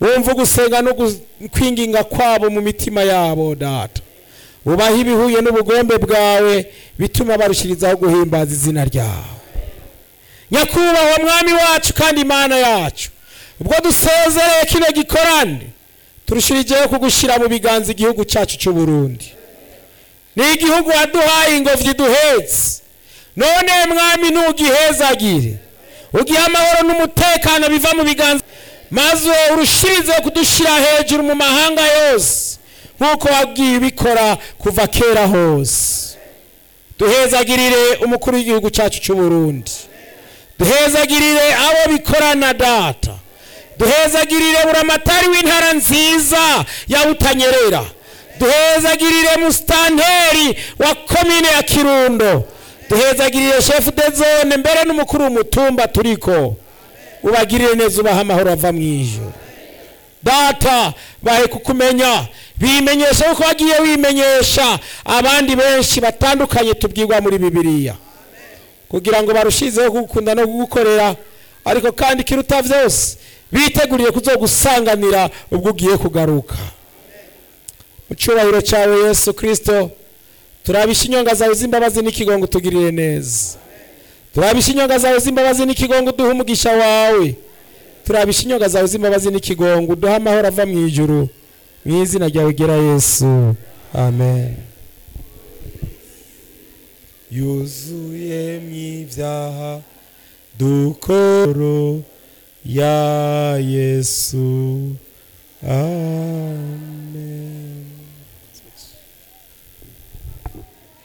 wumva gusenga no kwinginga kwabo mu mitima yabo data ubaha ibihuye n'ubugombe bwawe bituma barushirizaho guhimbaza izina ryawe nyakubahwa mwami wacu kandi imana yacu ubwo dusezereye kino gikorane turushirijeho kugushyira mu biganza igihugu cyacu cy'u Burundi ni igihugu waduhaye ingobyi duhetse none mwami ntugihezagire ugihe amahoro n'umutekano biva mu biganza maze urushirize kudushyira hejuru mu mahanga yose nk'uko wabwiye ubikora kuva kera hose duhezagirire umukuru w'igihugu cyacu cy'u Burundi duhezagirire abo bikorana data duhezagirire buramatari w'intara nziza ya butanyerera duhezagirire musitanteri wa komine ya kirundo duhezagirire shefu de zone mbere n'umukuru w'umutumba turiko ubagirire neza ubaha amahoro ava mu ijoro data bahe kukumenya bimenyesha kuko wagiye wimenyesha abandi benshi batandukanye tubwirwa muri bibiliya kugira ngo barushizeho kugukunda no kugukorera ariko kandi kiruta byose biteguriye kuzogusanganira ubwo ugiye kugaruka mu cyubahiro cyawe yesu kirisito turabisha inyonga zawe z'imbabazi n'ikigongo tugirire neza turabisha inyonga zawe z'imbabazi n'ikigongo uduha umugisha wawe turabisha inyonga zawe z'imbabazi n'ikigongo uduha amahoro ava mu ijuru mu izina ryawe gera yesu amen yuzuyemo ibyaha dukoro ya yesu amen